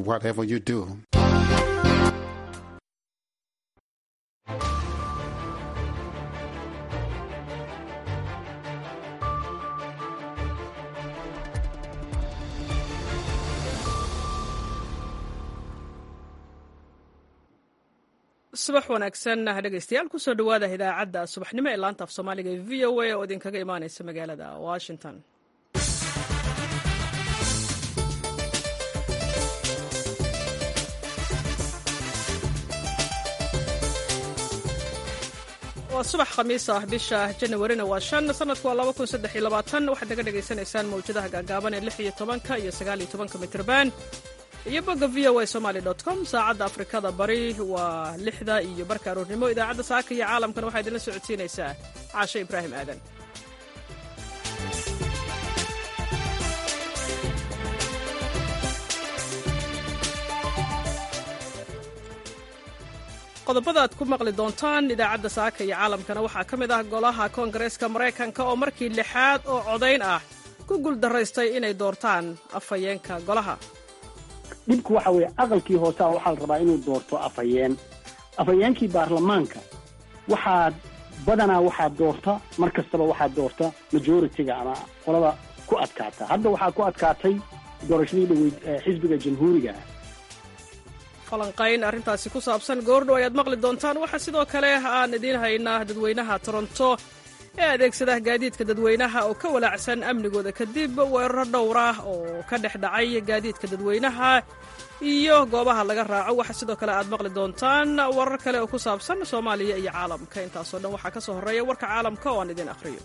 whatever you do. subax wanaagsan dhegeystayaal kusoo dhowaada idaacadda subaxnimo ee laanta af soomaaliga ee v o a oo idinkaga imaaneysa magaalada washington waa subax khamiis ah bisha janawarina waa shan sanadku waa laba kun saddex iyo labaatan waxaad naga dhagaysanaysaan mawjadaha gaagaaban ee lix iyo tobanka iyo sagaal iyo tobanka mitrban iyo bogga v o a somaly com saacadda afrikada bari waa lixda iyo barka aroornimo idaacadda saaka iyo caalamkana waxaa idinla socodsiinaysaa caashe ibraahim aadan qodobada aad ku maqli doontaan idaacadda saaka iyo caalamkana waxaa ka mid ah golaha koongareeska maraykanka oo markii lixaad oo codayn ah ku guuldaraystay inay doortaan afhayeenka golaha dhibku waxa weeye aqalkii hooseha waxaa la rabaa inuu doorto afhayeen afhayeenkii baarlamaanka waxaa badanaa waxaa doorta mar kastaba waxaa doorta majoritiga ama qolada ku adkaata hadda waxaa ku adkaatay doorashadii dhaweyd xisbiga jamhuuriga falanqayn arrintaasi ku saabsan goordhow ayaad maqli doontaan waxaa sidoo kale aan idiin haynaa dadweynaha toronto ee adeegsada gaadiidka dadweynaha oo ka walaacsan amnigooda kadib weeraro dhowr ah oo ka dhex dhacay gaadiidka dadweynaha iyo goobaha laga raaco waxaa sidoo kale aad maqli doontaan warar kale oo ku saabsan soomaaliya iyo caalamka intaasoo dhan waxaa ka soo horreeya warka caalamka oo aan idiin akhriyo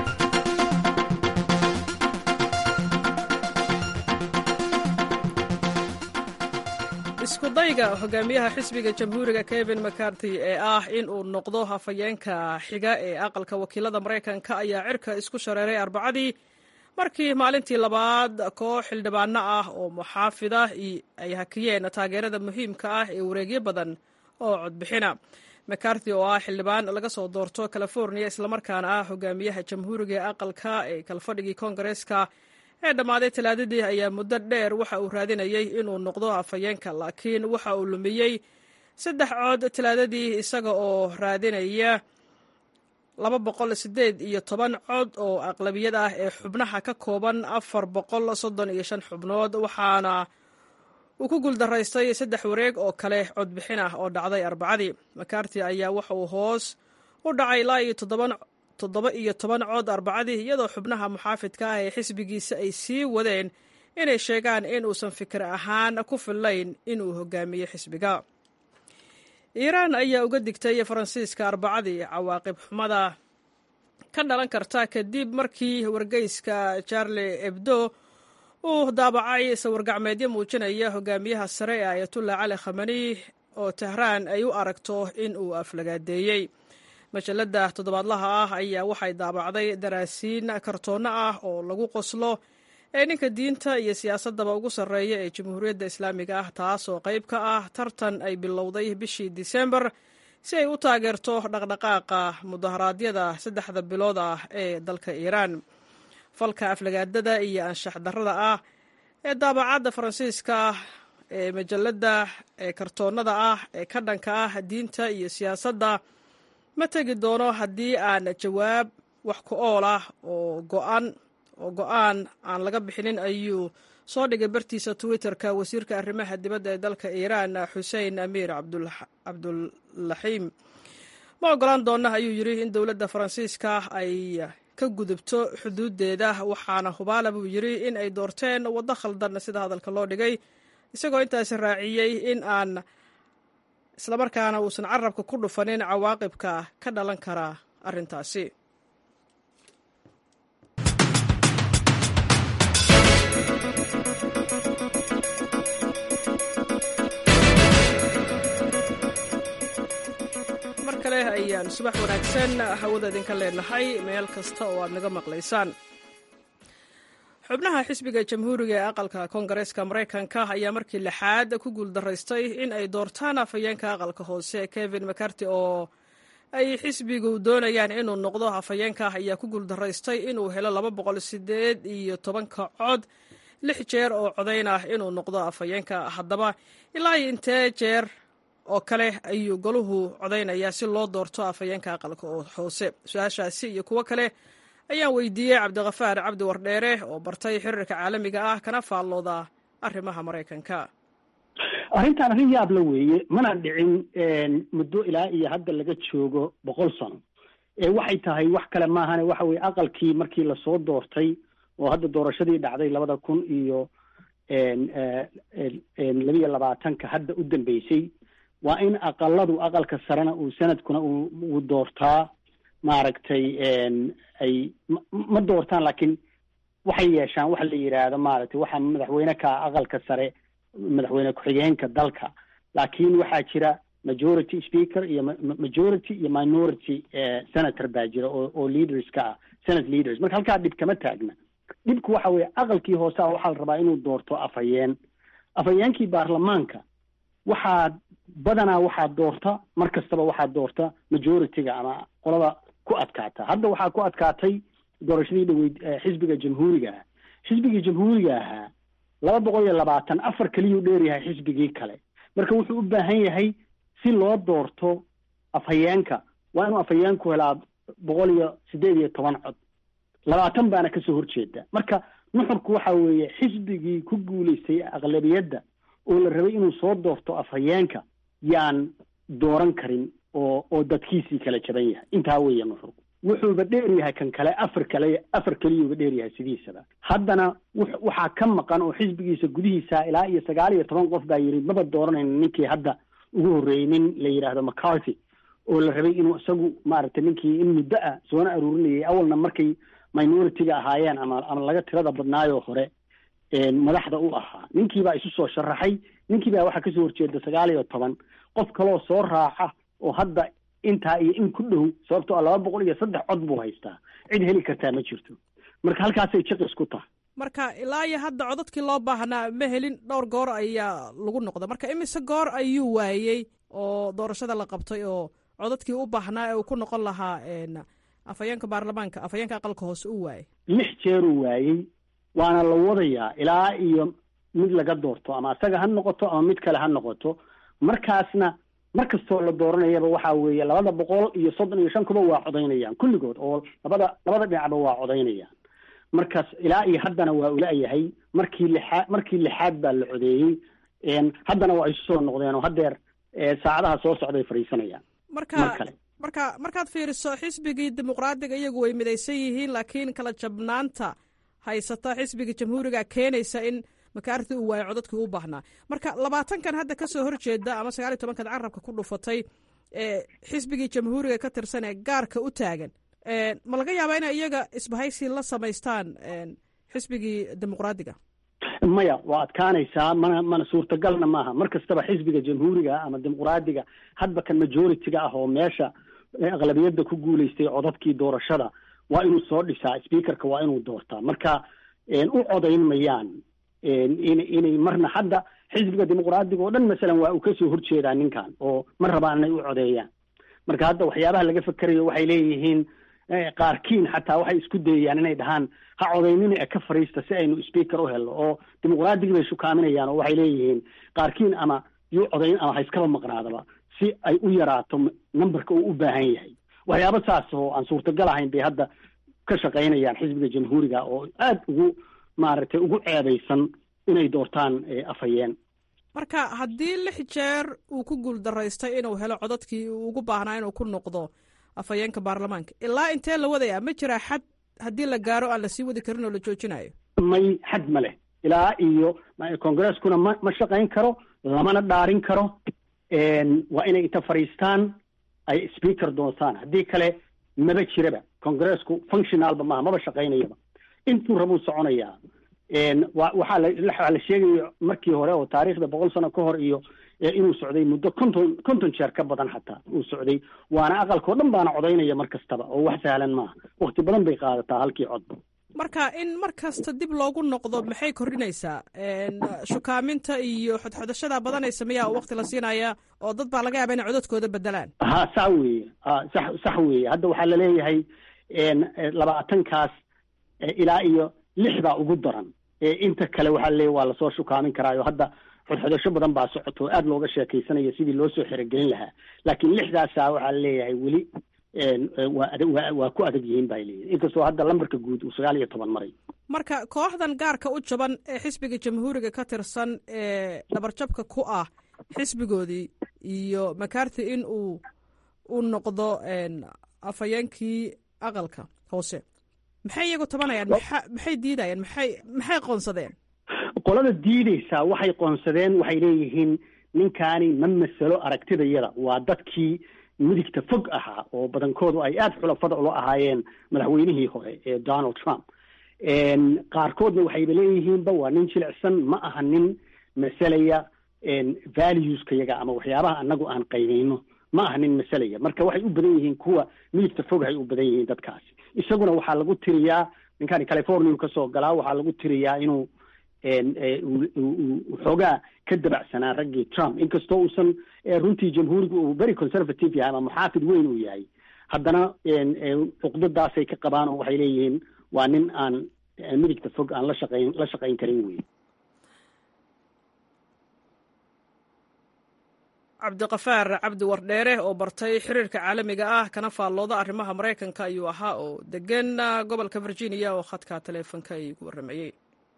iskudayga hogaamiyaha xisbiga jamhuuriga kevin mccarthy ee ah in uu noqdo hafayeenka xiga ee aqalka wakiilada maraykanka ayaa cirka isku shareeray arbacadii markii maalintii labaad koox xildhibaano ah oo muxaafida ay hakiyeen taageerada muhiimka ah ee wareegyo badan oo codbixina mccarthy oo ah xildhibaan laga soo doorto california islamarkaana ah hogaamiyaha jamhuuriga ee aqalka ee kalfadhigii koongareeska ee dhammaaday talaadadii ayaa muddo dheer waxa uu raadinayay inuu noqdo afhayeenka laakiin waxa uu lumiyey saddex cod talaadadii isaga oo raadinaya laba boqol sideed iyo toban cod oo aqlabiyad ah ee xubnaha ka kooban afar boqol soddon iyo shan xubnood waxaana uu ku guuldaraystay saddex wareeg oo kale codbixin ah oo dhacday arbacadii macarty ayaa waxa uu hoos u dhacay ilaa iyo toddoban toddoba iyo toban cod arbacadii iyadoo xubnaha muxaafidka ah ee xisbigiisa ay sii wadeen inay sheegaan in uusan fikir ahaan ku fillayn inuu hogaamiyo xisbiga iiraan ayaa uga digtay faransiiska arbacadii cawaaqib xumada ka dhalan karta kadib markii wargeyska charle ebdo uu daabacay sawirgacmeedyo muujinaya hogaamiyaha sare ee ayatullah cali khamani oo tehraan ay u aragto in uu aflagaadeeyey majalada toddobaadlaha ah ayaa waxay daabacday daraasiin kartoonno ah oo lagu qoslo ee ninka diinta iyo siyaasadaba ugu sarreeya ee jamhuuriyadda islaamiga ah taasoo qayb ka ah tartan ay bilowday bishii disembar si ay u taageerto dhaqdhaqaaqa mudaharaadyada saddexda bilood ah ee dalka iiraan falka aflagaadada iyo anshax darrada ah ee daabacadda faransiiska ee majalada ee kartoonnada ah ee ka dhanka ah diinta iyo siyaasadda ma tegi doono haddii aan jawaab wax ku ool ah oo go'an oo go-aan aan laga bixinin ayuu soo dhigay bartiisa twitter-ka wasiirka arrimaha dibadda ee dalka iiraan xuseen amiir cabdulaxiim ma ogolaan doona ayuu yidhi in dowladda faransiiska ay ka gudubto xuduuddeeda waxaana hubaala buu yidhi in ay doorteen waddo khaldan sida hadalka loo dhigay isagoo intaasi raaciyey in aan islamarkaana uusan carabka ku dhufanin cawaaqibka ka dhalan kara arrintaasi mar kale ayaan subax wanaagsan hawada idinka leenahay meel kasta oo aad naga maqlaysaan xubnaha xisbiga jamhuuriga ee aqalka koongareeska maraykanka ayaa markii lixaad ku guuldaraystay in ay doortaan afhayeenka aqalka hoose kevin mccarty oo ay xisbigu doonayaan inuu noqdo afhayeenka ayaa ku guuldaraystay inuu helo laba boqol sideed iyo tobanka cod lix jeer oo codayn ah inuu noqdo afhayeenka haddaba ilaa iyo intee jeer oo kale ayuu goluhu codaynayaa si loo doorto afhayeenka aqalka hoose su-aashaasi iyo kuwo kale ayaan weydiiyey cabdikafaar cabdi wardheere oo bartay xiriirka caalamiga ah kana faallooda arrimaha maraykanka arrintan arrin yaab la weeye mana dhicin muddo ilaa iyo hadda laga joogo boqol sano waxay tahay wax kale maahane waxa weye aqalkii markii lasoo doortay oo hadda doorashadii dhacday labada kun iyo labiyo labaatanka hadda u dambeysay waa in aqaladu aqalka sarena uu sanadkuna uu doortaa maaragtay ay ma doortaan laakiin waxay yeeshaan waxa la yidhaahdo maaragtay waxa madaxweyne ka aqalka sare madaxweyne ku-xigeenka dalka laakiin waxaa jira majority speaker iyo majority iyo minority senator baa jira oo oo leaders ka ah senate leaders marka halkaa dhib kama taagna dhibku waxa weeye aqalkii hoose a waxaa la rabaa inuu doorto afhayeen afhayeenkii baarlamaanka waxaa badanaa waxaa doorta mar kastaba waxaa doorta majority-ga ama qolada ku adkaata hadda waxaa ku adkaatay doorashadii dhaweyd xisbiga jamhuuriga ah xisbigii jamhuuriga ahaa laba boqol iyo labaatan afar keliyuu dheeryahay xisbigii kale marka wuxuu u baahan yahay si loo doorto afhayeenka waa inuu afhayeenku helaa boqol iyo siddeed iyo toban cod labaatan baana kasoo horjeeda marka nuxurku waxa weeye xisbigii ku guulaystay aqlabiyadda oo la rabay inuu soo doorto afhayeenka yaan dooran karin oo oo dadkiisii kala jaban yahay intaa weeye nuxurku wuxuuba dheer yahay kan kale afar kale afar keliyuuba dheer yahay sidiisaba haddana waxaa ka maqan oo xisbigiisa gudihiisa ilaa iyo sagaal iyo toban qof baa yidhi maba dooranayno ninkii hadda ugu horreeyey nin la yidhaahdo mccarthy oo la rabay inuu isagu maaragtay ninkii in muddo ah soona aruurinayay awalna markay minority-ga ahaayeen ama ama laga tirada badnaayoo hore madaxda u ahaa ninkii baa isu soo sharaxay ninkii baa waxaa kasoo horjeeda sagaal iyo toban qof kaloo soo raaca oo hadda intaa iyo in ku dhow sababtoo a laba boqol iyo saddex cod buu haystaa cid heli kartaa ma jirto marka halkaasay jaqis ku tahay marka ilaa iyo hadda codadkii loo baahnaa ma helin dhowr goor ayaa lagu noqda marka imise goor ayuu waayey oo doorashada la qabtay oo codadkii u baahnaa ee uu ku noqon lahaa afhayeenka baarlamaanka afhayeenka aqalka hoose u waayey lix jeeruu waayey waana la wadayaa ilaa iyo mid laga doorto ama isaga ha noqoto ama mid kale ha noqoto markaasna mar kastoo la dooranayaba waxa weeye labada boqol iyo soddon iyo shan kuba waa codaynayaan kulligood oo labada labada dhinacba waa codaynayaan markaas ilaa iyo haddana waa ula-yahay markii lixaad markii lixaad baa la codeeyey haddana waa isu soo noqdeen oo haddeer saacadaha soo socday fadhiisanayaan marka marka markaad fiiriso xisbigii dimuqraadiga iyagu way midaysan yihiin laakiin kala jabnaanta haysata xisbiga jamhuuriga keenaysa in makaarti uu waayo codadkii u baahnaa marka labaatankan hadda kasoo horjeeda ama sagaal iyo tobankan carabka ku dhufatay ee xisbigii jamhuuriga ka tirsan ee gaarka u taagan ma laga yaabaa inay iyaga isbahaysi la samaystaan xisbigii dimuqraadiga maya waa adkaanaysaa mana mana suurtagalna maaha mar kastaba xisbiga jamhuuriga ama dimuqraadiga hadba kan majority-ga ah oo meesha aqlabiyadda ku guulaystay codadkii doorashada waa inuu soo dhisaa speakerka waa inuu doortaa marka u codayn mayaan in inay marna hadda xisbiga dimuqraadiga oo dhan masalan waa uu kasoo horjeedaa ninkan oo ma rabaan inay u codeeyaan marka hadda waxyaabaha laga fekerayo waxay leeyihiin qaarkiin xataa waxay isku dayayaan inay dhahaan ha codaynina ee ka fariista si aynu speaker u helno oo dimuqraadigii bay shukaaminayaan oo waxay leeyihiin qaarkiin ama yuu codayn ama ha iskaba maqnaadaba si ay u yaraato numberka uu u baahan yahay waxyaaba saas oo aan suurtagal ahayn bay hadda ka shaqaynayaan xisbiga jamhuuriga oo aada ugu maaragtay ugu ceebaysan inay doortaan afhayeen marka haddii lix jeer uu ku guuldaraystay inuu helo codadkii uu ugu baahnaa inuu ku noqdo afhayeenka baarlamaanka ilaa intee la wadayaa ma jiraa xad haddii la gaaro aan lasii wadi karin oo la joojinayo may xad ma leh ilaa iyo congreskuna ma ma shaqayn karo lamana dhaarin karo waa inay inta fadhiistaan ay speaker doontaan haddii kale maba jiraba congresku functionalba maaha maba shaqaynayaba intuu rabuu soconayaa wa waxaa la waxaa la sheegaya markii hore oo taariikhda boqol sano ka hor iyo inuu socday muddo konton konton jeer ka badan xataa uu socday waana aqalkao dhan baana codaynaya mar kastaba oo wax sahlan maaha wakti badan bay qaadataa halkii codba marka in mar kasta dib loogu noqdo maxay kordhinaysaa shukaaminta iyo xodxodashada badanaysa miyaa wakti la siinaya oo dad baa laga yaaba inay codadkooda bedelaan ha sax weeye sax sax weeye hadda waxaa laleeyahay labaatankaas ilaa iyo lix baa ugu daran inta kale waxaa leeya waa lasoo shukaamin karaayo hadda xodxodasho badan baa socoto o aada looga sheekaysanaya sidii loo soo xerogelin lahaa laakiin lixdaasa waxaa leeyahay weli waa ad waa ku adag yihiin baa leeyihin inkastoo hadda lambarka guud uu sagaal iyo toban maray marka kooxdan gaarka u jaban ee xisbiga jamhuuriga ka tirsan ee dhabarjabka ku ah xisbigoodii iyo macarthy in uu u noqdo afhayeenkii aqalka hoose maxay iyagu tabanayaan maa maxay diidayaan maxay maxay qoonsadeen qolada diideysaa waxay qoonsadeen waxay leeyihiin ninkaani ma masalo aragtidayada waa dadkii midigta fog ahaa oo badankoodu ay aada xulafada ula ahaayeen madaxweynihii hore ee donald trump qaarkoodna waxayba leeyihiinba waa nin jilicsan ma aha nin masalaya valueska yaga ama waxyaabaha anagu aan qaybeyno ma aha nin masalaya marka waxay u badan yihiin kuwa midigta foghay u badan yihiin dadkaasi isaguna waxaa lagu tiriyaa ninkaani california kasoo galaa waxaa lagu tiriyaa inuu xoogaa ka dabacsanaa raggii trump inkastoo uusan runtii jamhuuriga uu very conservative yahay ama muxaafid weyn uu yahay haddana cuqdadaasay ka qabaan oo waxay leeyihiin waa nin aan midigta fog aan la shaqayn la shaqayn karin wey cabdiqafaar cabdi wardheere oo bartay xiriirka caalamiga ah kana faallooda arrimaha maraykanka ayuu ahaa oo degan gobolka virginia oo khadka taleefonka igu warramayey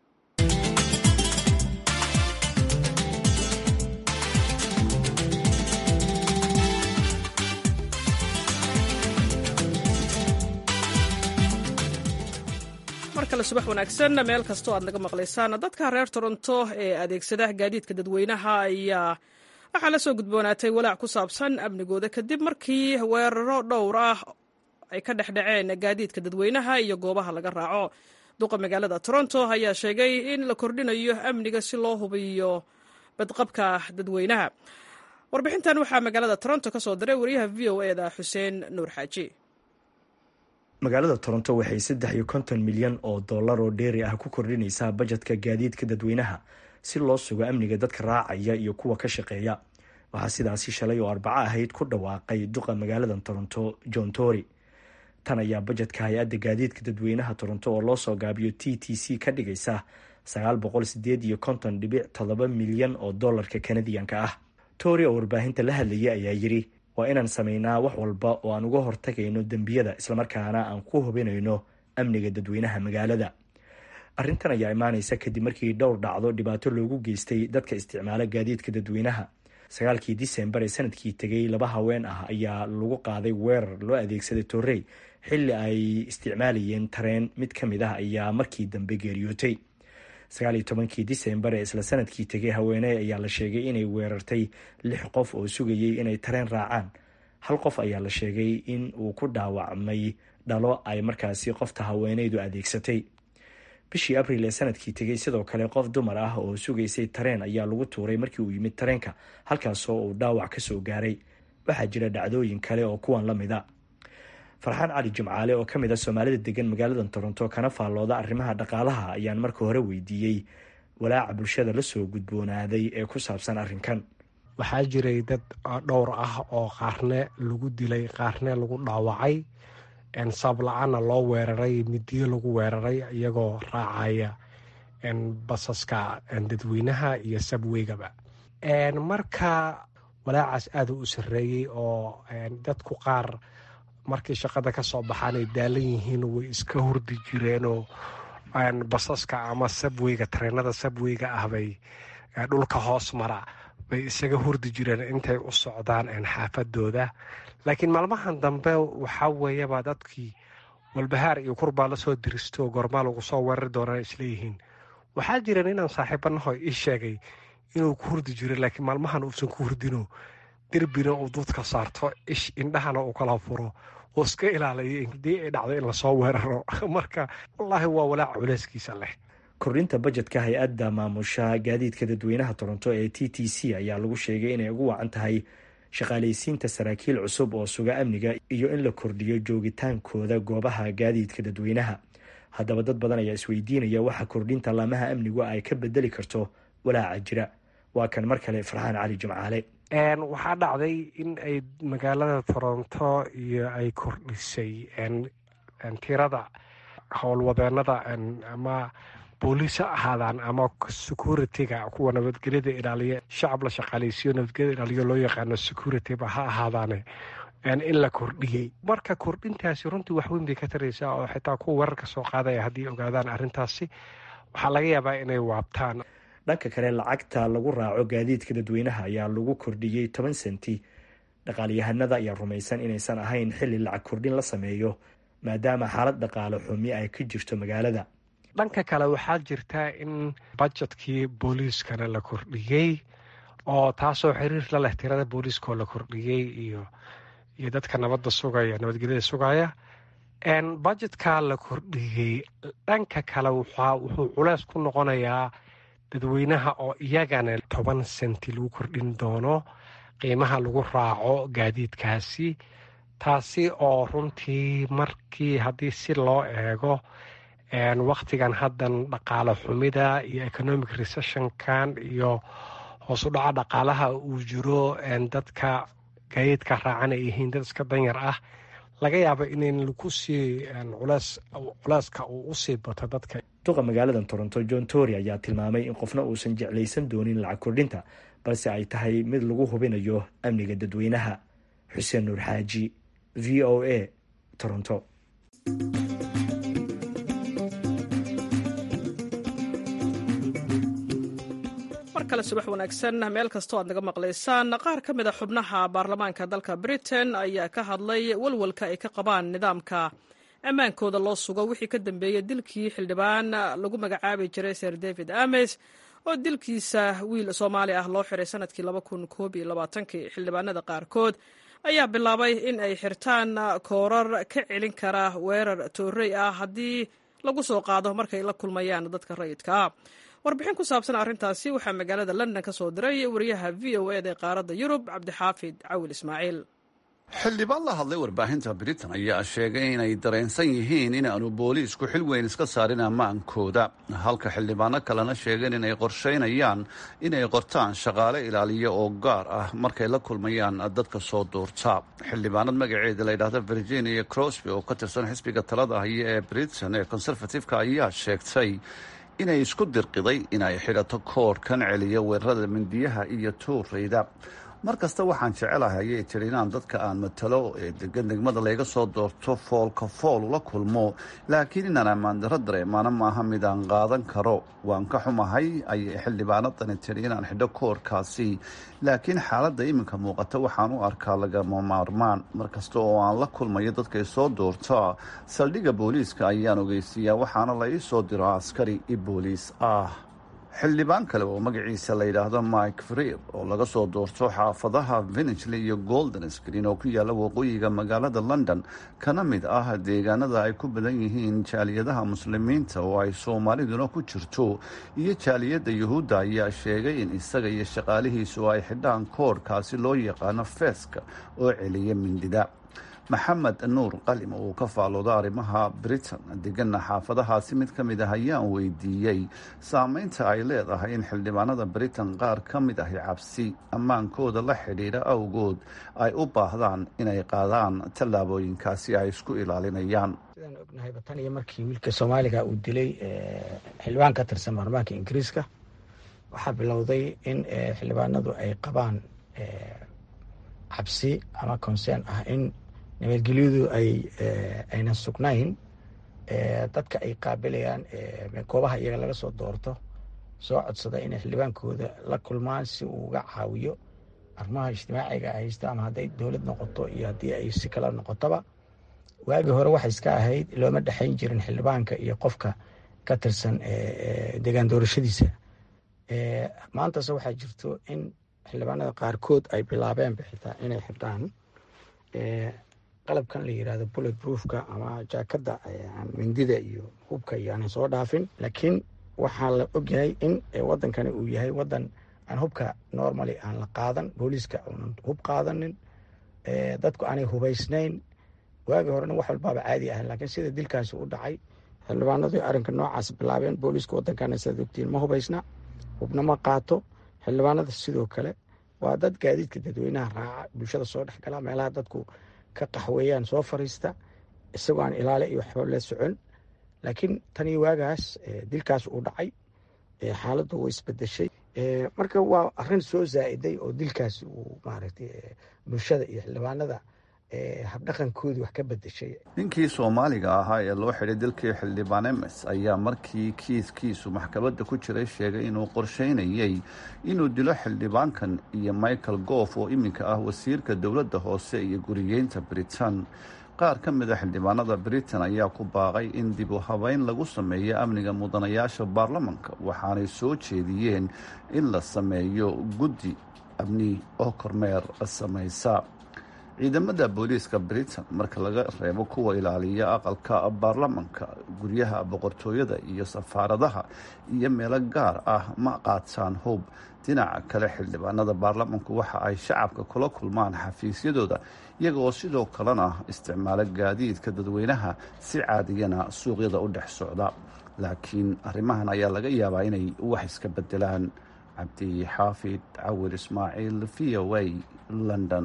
mar kale subax wanaagsan meel kastoo aad naga maqlaysaan dadka reer toronto ee adeegsada gaadiidka dadweynaha ayaa waxaa la soo gudboonaatay walaac ku saabsan amnigooda kadib markii weeraro dhowr ah ay ka dhexdhaceen gaadiidka dadweynaha iyo goobaha laga raaco duqa magaalada toronto ayaa sheegay in la kordhinayo amniga si loo hubiyo badqabka dadweynaha warbixintan waxaa magaalada toronto ka soo diray wariyaha v o e da xuseen nuur xaaji magaalada toronto waxay saddex iyo konton milyan oo dollar oo dheeri ah ku kordhinaysaa bajetka gaadiidka dadweynaha si loo sugo amniga dadka raacaya iyo kuwa ka shaqeeya waxaa sidaasi shalay oo arbaco ahayd ku dhawaaqay duqa magaalada toronto john tory tan ayaa bajetka hay-adda gaadiidka dadweynaha toronto oo loo soo gaabiyo t t c ka dhigaysa sagaal boqol sideed iyo konton dhibic toddoba milyan oo dollarka kanadiyanka ah tory oo warbaahinta la hadlayay ayaa yidhi waa inaan sameynaa wax walba oo aan uga hortagayno dembiyada islamarkaana aan ku hubinayno amniga dadweynaha magaalada arrintan ayaa imaaneysa kadib markii dhowr dhacdo dhibaato loogu geystay dadka isticmaala gaadiidka dadweynaha sagaalkii disembar ee sanadkii tegay laba haween ah ayaa lagu qaaday weerar loo adeegsaday torrey xilli ay isticmaalayeen tareen mid ka mid ah ayaa markii dambe geeriyootay sagaaliyo tobankii disembar ee isla sanadkii tegay haweeney ayaa la sheegay inay weerartay lix qof oo sugayay inay tareen raacaan hal qof ayaa la sheegay in uu ku dhaawacmay dhalo ay markaasi qofta haweeneydu adeegsatay bishii abril ee sanadkii tegay sidoo kale qof dumar ah oo sugaysay tareen ayaa lagu tuuray markii uu yimid tareenka halkaasoo uu dhaawac ka soo gaaray waxaa jira dhacdooyin kale oo kuwan la mida farxaan cali jimcaale oo ka mid a soomaalida degan magaalada toronto kana faallooda arrimaha dhaqaalaha ayaan marka hore weydiiyey walaaca bulshada lasoo gudboonaaday ee ku saabsan arrinkan waxaa jiray dad dhowr ah oo qaarne lagu dilay qaarne lagu dhaawacay sabab la-aana loo weeraray midiyo lagu weeraray iyagoo raacaya basaska dadweynaha iyo sabweygaba marka walaacaas aada u sareeyey oo dadku qaar markay shaqada ka soo baxaan ay daalan yihiin way iska hurdi jireenoo basaska ama sabweyga tareenada sabweyga ah bay dhulka hoos mara bay isaga hurdi jireen intay u socdaan xaafadooda laakiin maalmahan dambe waxaa weeyaba dadkii walbahaar iyo kurbaa lasoo diristo gormaa lagu soo weerari doonaan isleeyihiin waxaa jireen inaan saaxiibanaho ii sheegay inuu ku hurdi jiro laakiin maalmahan uusan ku hurdino derbina uu duudka saarto ish indhahana uu kala furo oo iska ilaalayo hadii ay dhacdo in lasoo weeraro marka wallaahi waa walaac culeyskiisa leh kordhinta bajetka hay-adda maamusha gaadiidka dadweynaha toronto ee t t c ayaa lagu sheegay inay ugu wacan tahay shaqaalaysiinta saraakiil cusub oo suga amniga iyo in la kordhiyo joogitaankooda goobaha gaadiidka dadweynaha haddaba dad badan ayaa isweydiinaya waxa kordhinta laamaha amnigu ay ka bedeli karto walaaca jira waa kan mar kale farxaan cali jimcaale waxaa dhacday in ay magaalada toronto iyo ay kordhisay tirada howlwadeenada ama booliis ha ahaadaan ama security-ga kuwa nabadgelyada ilaaliya shacab la shaqaaleysiyo nabadgelyada ilaaliyo loo yaqaano security-ba ha ahaadaane in la kordhiyey marka kordhintaasi runtii wax weyn bay ka taraysaa oo xitaa kuwa weerarka soo qaadaya haddii ogaadaan arrintaasi waxaa laga yaabaa inay waabtaan dhanka kale lacagta lagu raaco gaadiidka dadweynaha ayaa lagu kordhiyey toban senti dhaqaalyahanada ayaa rumaysan inaysan ahayn xilli lacag kordhin la sameeyo maadaama xaalad dhaqaale xumi ay ka jirto magaalada dhanka kale waxaa jirta in bajetkii booliiskana la kordhiyey oo taasoo xiriir la leh tirada booliiskaoo la kordhiyey iyo iyo dadka nabadda sugaya nabadgelyada sugaya bajetkaa la kordhiyey dhanka kale wuxuu culeys ku noqonayaa dadweynaha oo iyagana toban senti lagu kordhin doono qiimaha lagu raaco gaadiidkaasi taasi oo runtii markii haddii si loo eego wakhtigan haddan dhaqaale xumida iyo economic recessionkan iyo hoos u dhaca dhaqaalaha uu jiro dadka gaadiidka raacan ay yihiin dad iska danyar ah laga yaabo inayn lagu sii culeyska uu usii bato dadka duqa magaalada toronto john tory ayaa tilmaamay in qofna uusan jeclaysan doonin lacag kordhinta balse ay tahay mid lagu hubinayo amniga dadweynaha xuseen nuur xaaji v o a toronto kale subax wanaagsan meel kastoo aad naga maqlaysaan qaar ka mid a xubnaha baarlamaanka dalka britain ayaa ka hadlay walwalka ay ka qabaan nidaamka ammaankooda loo sugo wixii ka dambeeyey dilkii xildhibaan lagu magacaabi jiray sir david ames oo dilkiisa wiil soomaali ah loo xiray sanadkii xildhibaanada qaarkood ayaa bilaabay in ay xirtaan koorar ka celin kara weerar toorey ah haddii lagu soo qaado markay la kulmayaan dadka rayidkaa warbixin ku saabsan arrintaasi waxaa magaalada london ka soo diray wariyaha v o eda ee qaaradda yurub cabdixaafid cawil ismaaciil xildhibaan la hadlay warbaahinta britain ayaa sheegay inay dareensan yihiin inaanu booliisku xil weyn iska saarin ammaankooda halka xildhibaano kalena sheegeen inay qorshaynayaan inay qortaan shaqaale ilaaliya oo gaar ah markay la kulmayaan dadka soo duurta xildhibaanad magaceeda la yidhaahda virginia crosby oo ka tirsan xisbiga talada haya ee britain ee conservative-ka ayaa sheegtay inay isku dirqiday inay xidhato koorhkan celiya weerarada mindiyaha iyo tuurayda mar kasta waxaan jecelahay ayay tiri inaan dadka aan matalo ee degan degmada layga soo doorto foolka fool ula kulmo laakiin inaan ammaandaro dareemaana maaha mid aan qaadan karo waan ka xumahay ayay xildhibaanadani tiri inaan xidho koorkaasi laakiin xaaladda iminka muuqata waxaan u arkaa lagama maarmaan mar kasta oo aan la kulmayo dadkay soo doorta saldhigga booliiska ayaan ogeysiiyaa waxaana la ii soo diro askari i booliis ah xildhibaan kale oo magaciisa la yidhaahdo mike freer oo laga soo doorto xaafadaha vinigely iyo golden screen oo ku yaalla waqooyiga magaalada london kana mid ah deegaanada ay ku badan yihiin jaaliyadaha muslimiinta oo ay soomaaliduna ku jirto iyo jaaliyadda yuhuudda ayaa sheegay in isaga iyo shaqaalihiisu ay xidhaan koorhkaasi loo yaqaano feeska oo celiya mindida maxamed nuur qalim oo uu ka faalooda arrimaha britain degana xaafadahaasi mid ka mid ah ayaan weydiiyey saameynta ay leedahay in xildhibaanada britain qaar ka mid ahi cabsi ammaankooda la xidhiidha awgood ay u baahdaan inay qaadaan tallaabooyinkaasi ay isku ilaalinayaan sidaan ognahayba tan iyo markii wiilka soomaaliga uu dilay xildhibaan ka tirsan baarlamaanka ingiriiska waxaa bilowday in xildhibaanadu ay qabaan cabsi ama concern ah in nabadgelyadu ay aynan sugnayn dadka ay qaabilayaan goobaha iyaga laga soo doorto soo codsada inay xildhibaankooda la kulmaan si uu uga caawiyo arrimaha ijtimaaciga haysta ama hadday dowlad noqoto iyo haddii ay si kala noqotoba waagii hore waxay iska ahayd looma dhexayn jirin xildhibaanka iyo qofka ka tirsan degaan doorashadiisa maantase waxaa jirto in xildhibaanada qaarkood ay bilaabeen bixitaa inay xirtaan qalabkan la yirahdo bullet proofka ama jaakada mindida iyo hubka iyo aanan soo dhaafin laakiin waxaa la ogyahay in wadankani uu yahay wadan aan hubka normally aan la qaadan booliiska uunan hub qaadanin dadku aanay hubaysnayn waagii horena wax walbaaba caadi ahan laakiin sida dilkaasi u dhacay xildhibaanadu arrinka noocaas bilaabeen booliiska wadankana sidaad ogtiin ma hubaysna hubna ma qaato xildhibaanada sidoo kale waa dad gaadiidka dadweynaha raaca bulshada soo dhexgala meelaha dadku ka qaxweeyaan soo fariista isagoo aan ilaali iyo waxba la socon laakiin tanii waagaas dilkaas uu dhacay xaaladdu way isbedeshay marka waa arin soo zaa-iday oo dilkaasi uu maaragtay bulshada iyo xildhibaanada habdhaqankoodii wax ka bedeshay ninkii soomaaliga ahaa ee loo xidhay dalkii xildhibaan emes ayaa markii kiiskiisu maxkamadda ku jiray sheegay inuu qorsheynayay inuu dilo xildhibaankan iyo michael goof oo iminka ah wasiirka dowladda hoose iyo guriyeynta britain qaar ka mid a xildhibaanada britain ayaa ku baaqay in dib u habeyn lagu sameeyo amniga mudanayaasha baarlamanka waxaanay soo jeediyeen in la sameeyo guddi amni oo kormeer samaysa ciidamada booliiska britain marka laga reebo kuwa ilaaliya aqalka baarlamanka guryaha boqortooyada iyo safaaradaha iyo meelo gaar ah ma qaataan hub dhinaca kale xildhibaanada baarlamanku waxa ay shacabka kula kulmaan xafiisyadooda iyaga oo sidoo kalena isticmaalo gaadiidka dadweynaha si caadiyana suuqyada u dhex socda laakiin arrimahan ayaa laga yaabaa inay wax iska bedelaan cabdi xaafid cawir ismaaciil v o a london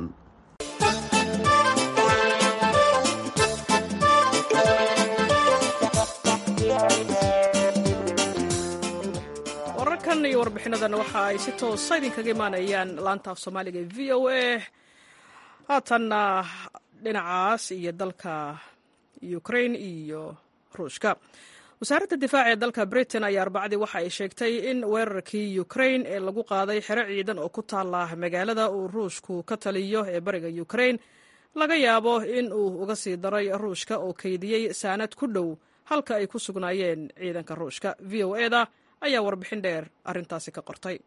wararkan iyo warbixinadan waxa ay si toosa idinkaga imaanayaan laanta af soomaaliga e v o a haatanna dhinacaas iyo dalka ukraine iyo ruushka wasaaradda difaaca ee dalka britain ayaa arbacadii waxa ay sheegtay in weerarkii ukraine ee lagu qaaday xero ciidan oo ku taala magaalada uu ruushku ka taliyo ee bariga ukraine laga yaabo in uu uga sii daray ruushka oo kaydiyey saanad ku dhow halka ay ku sugnaayeen ciidanka ruushka v o eda ayaa warbixin dheer arrintaasi ka qortay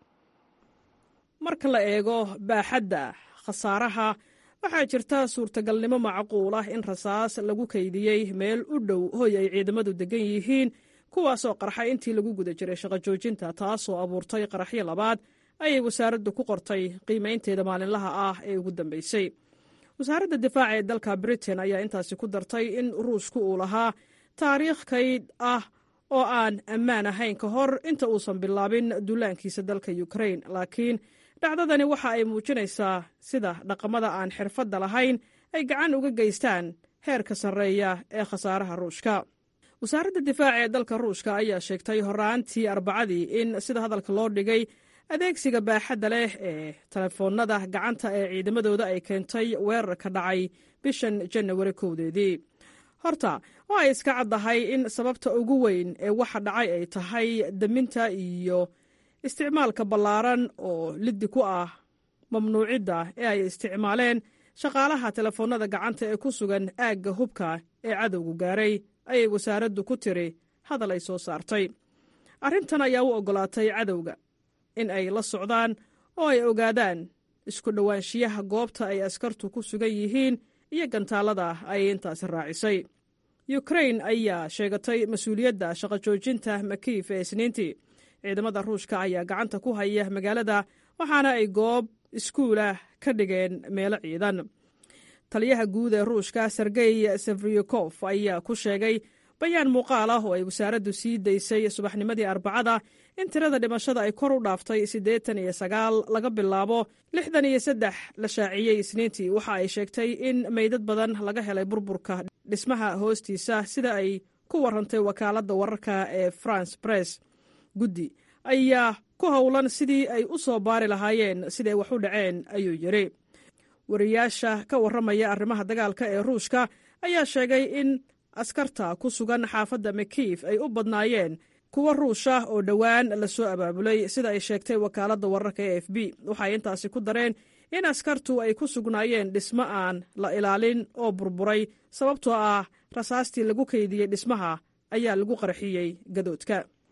marka la eego baaxadda khasaaraha waxaa jirta suurtagalnimo macquul ah in rasaas lagu kaydiyey meel u dhow hoy ay ciidamadu degan yihiin kuwaasoo qarxay intii lagu guda jiray shaqo joojinta taasoo abuurtay qaraxyo labaad ayay wasaaraddu ku qortay qiimaynteeda maalinlaha ah ee ugu dambeysay wasaaradda difaaca ee dalka britain ayaa intaasi ku dartay in ruushku uu lahaa taariikh kayd ah oo aan ammaan ahayn ka hor inta uusan bilaabin duulaankiisa dalka ukraine laakiin dhacdadani waxa ay muujinaysaa sida dhaqamada aan xirfadda lahayn ay gacan uga geystaan heerka sarreeya ee khasaaraha ruushka wasaaradda difaaca ee dalka ruushka ayaa sheegtay horaantii arbacadii in sida hadalka loo dhigay adeegsiga baaxadda leh ee telefoonnada gacanta ee ciidamadooda ay keentay weerarka dhacay bishan janawari kowdeedii horta waa ay iska caddahay in sababta ugu weyn ee waxa dhacay ay tahay daminta iyo isticmaalka ballaaran oo liddi ku ah mamnuucidda ee ay isticmaaleen shaqaalaha telefoonnada gacanta ee ku sugan aagga hubka ee cadowgu gaaray ayay wasaaraddu ku tiri hadal ay soo saartay arrintan ayaa u oggolaatay cadowga in ay la socdaan oo ay ogaadaan isku dhowaanshiyaha goobta ay askartu ku sugan yihiin iyo gantaalada ayay intaasi raacisay yukrain ayaa sheegatay mas-uuliyadda shaqo joojinta makiif ee isniintii ciidamada ruushka ayaa gacanta ku haya magaalada waxaana ay goob iskuulah ka dhigeen meelo ciidan taliyaha guud ee ruushka sergey sefriyukof ayaa ku sheegay bayaan muuqaal ah oo ay wasaaraddu sii daysay subaxnimadii arbacada in tirada dhimashada ay kor u dhaaftay siddeetan iyo sagaal laga bilaabo lixdan iyo saddex la shaaciyey isniintii waxa ay sheegtay in meydad badan laga helay burburka dhismaha hoostiisa sida ay ku warantay wakaaladda wararka ee france press guddi ayaa ku howlan sidii ay u soo baari lahaayeen siday wax u dhaceen ayuu yidhi wariyaasha ka warramaya arrimaha dagaalka ee ruushka ayaa sheegay in askarta ku sugan xaafadda makiif ay u badnaayeen kuwa ruusha oo dhowaan la soo abaabulay sida ay sheegtay wakaaladda wararka e f b waxay intaasi ku dareen in askartu ay ku sugnaayeen dhismo aan la ilaalin oo burburay sababtoo ah rasaastii lagu kaydiyey dhismaha ayaa lagu qarxiyey gadoodka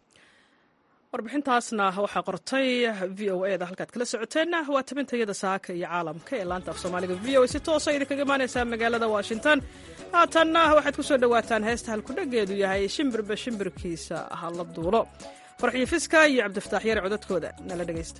warbixintaasna waxaa qortay v o e da halkaad kala socoteenna waa tabintayada saaka iyo caalamka ee laanta af soomaaliga v o si toosa idinkaga imaanaysaa magaalada washington haatanna waxaad ku soo dhowaataan heesta halkudhageedu yahay shimbirba shimbirkiisa ha la duulo farxiyo fiska iyo cabdifataax yare codadkooda nala dhegaysta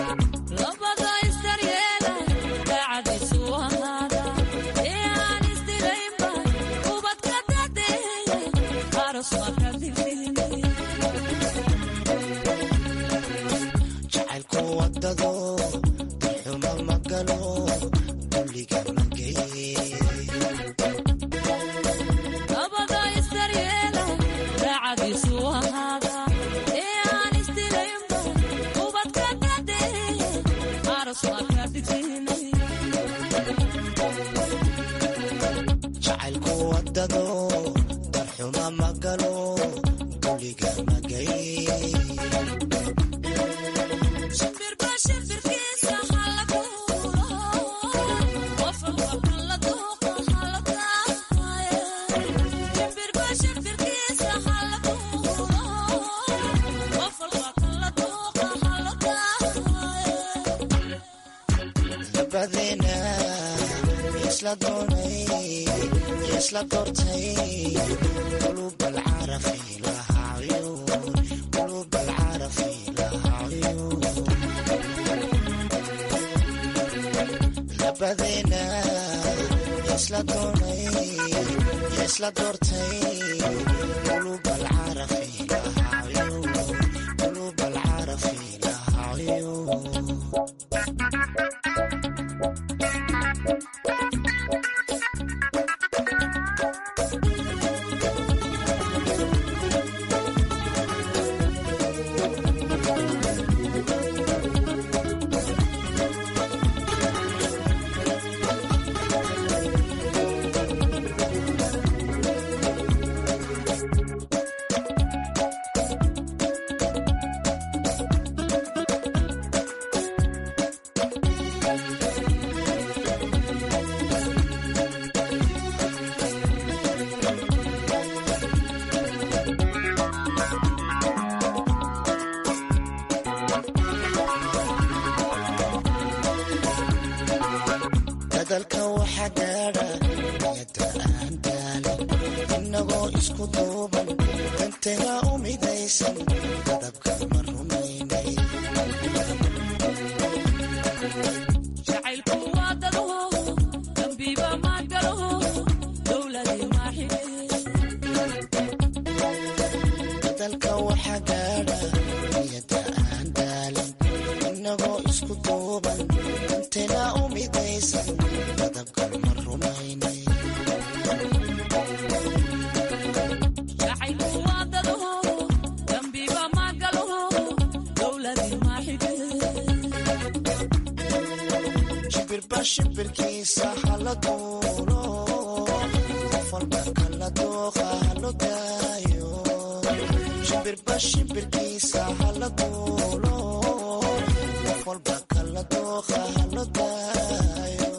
Labada is daryeela, daacadiisu ahaada, ee aan isdilin jacaylku wadado darxuma magalo dulliga mageye jacaylku wadado darxuma magalo dulliga magaye dabadeena isla doonay isla doortay qulub alcarafi lahaa cuyuun qulub alcarafi lahaa cuyuun dabadeena isla doonay isla doortay qulub alcarafi lahaa cuyuun qulub alcarafi lahaa cuyuun dadalka waxaa gaadha niyada aan daalin inagoo isku duuban danteena u midaysan qadabka ma rumaynay dadalka waxaa gaadha niyada aan daalin inagoo isku duuban danteena u midaysan qadabka ma rumaynay shimbirba shimbirkiisa hala duulo qof walba kala dooqa halo daayo shimbirba shimbirkiisa hala duulo qof walba kala dooqa halo daayo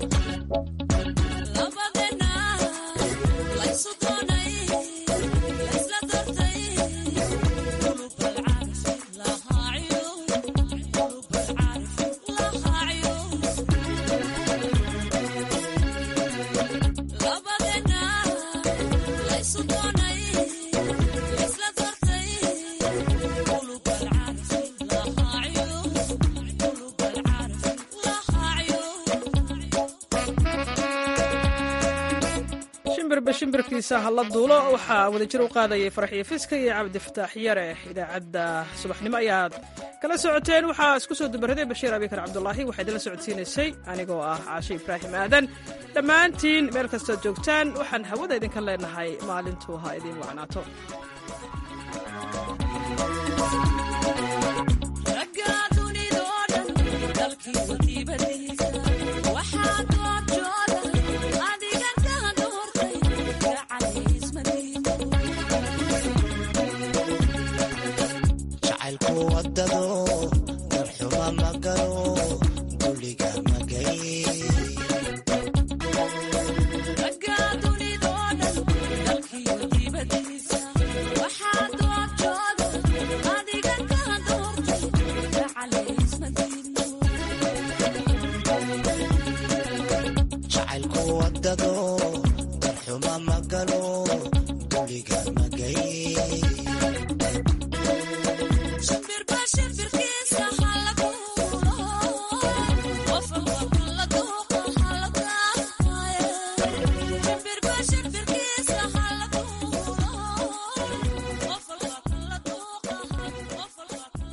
shimbirba shimbirkiisa hala duulo waxaa wadajir u qaadayay farxiyo fiska iyo cabdifataax yare idaacadda subaxnimo ayaad kala socoteen waxaa isku soo dubaraday bashiir abikar cabdulaahi waxaa idinla socodsiinaysay anigoo ah caashe ibraahim aadan dhammaantiin meel kastood joogtaan waxaan hawada idinka leenahay maalintuu ha idiin wacnaato jacaylku wadado